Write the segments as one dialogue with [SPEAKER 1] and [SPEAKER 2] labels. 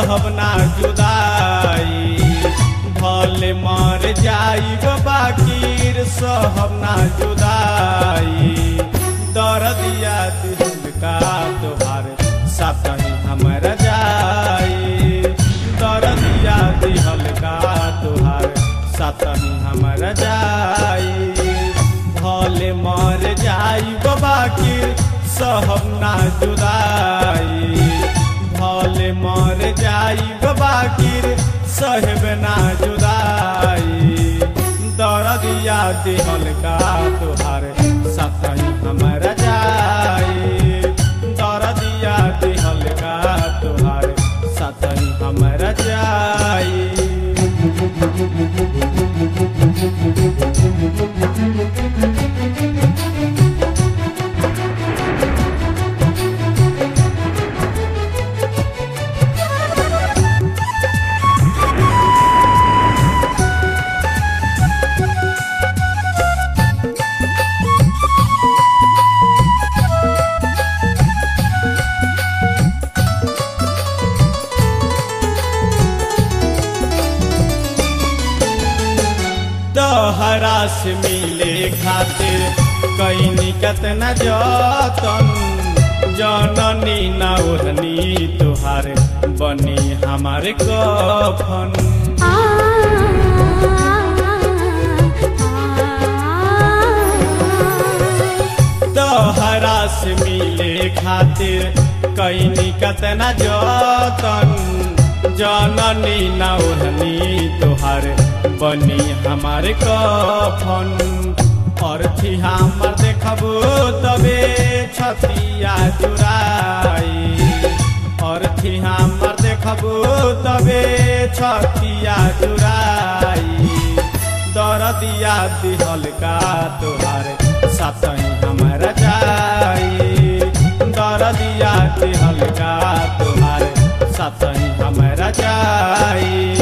[SPEAKER 1] सहब ना जुदाई भले मर जाइब बाकीर सहब ना जुदाई दर्दिया दिल का तोहार साथी हमर जाई दर्दिया दिहल का तोहार साथी हमर जाई भले मर जाइब बाकीर सहब ना जुदाई भले मर जाइब बाकीर सहब ना जुदाई दर्दिया दिहल का तोहार साथी हमर जाई दर्दिया दिहल का तोहार साथी हमर जाई तोहरा से मिले खातिर कैनी कतना जतन जननी ना ओढ़नी तुहार बनी हमारे कफन तोहरा से मिले खातिर कैनी कतना जतन जननी ना ओढ़नी तुहार बनी हमारे कफन अर्थी हमर देखबो तबे छतिया चुराई अर्थी हमर देखबो तबे छतिया चुराई दरदिया दिहल का तोहार साथी हमर जाई दरदिया दिहल का तोहार साथी हमर जाई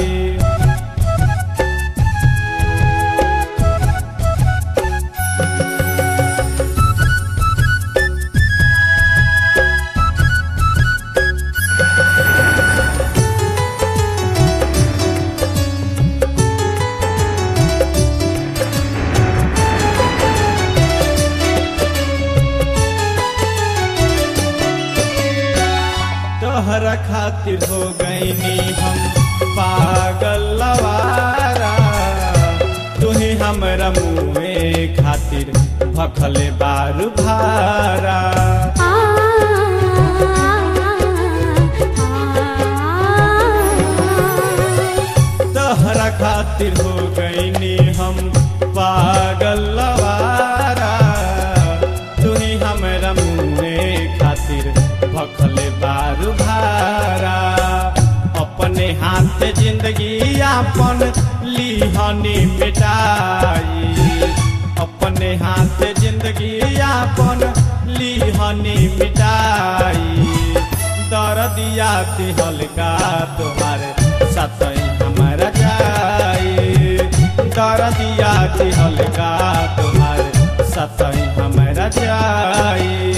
[SPEAKER 1] तोहरा खातिर हो गईनी हम पागल लवारा तुही हमरा मुँहे खातिर भखले बारू भारा तोहरा खातिर हो गईनी हम पागल लवारा तुही हमरा मुँहे खातिर भखले बारू भारा अपने हाथ जिंदगी आपन लिहनी मिटाई अपने हाथ जिंदगी आपन लिहनी मिटाई दर्दिया दिहल का तुम्हारे साथी हमारा जाई दर्दिया दिहल का तुम्हारे साथी हमारा जाई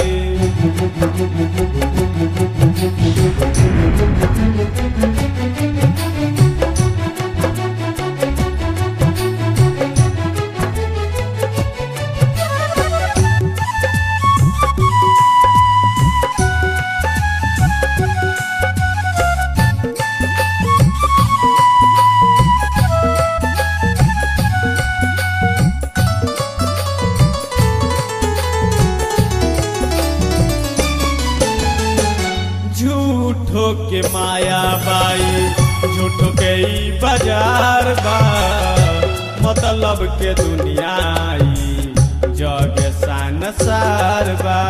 [SPEAKER 1] झूठो के माया बाई झूठो के ई बाजार बा मतलब के दुनिया ई जग सान सार बा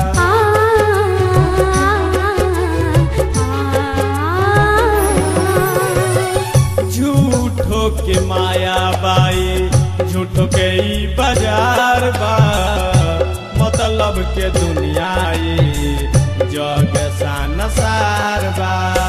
[SPEAKER 1] झूठो के माया बाई झूठो के ई बाजार बा मतलब के दुनिया ई जग सान सार बा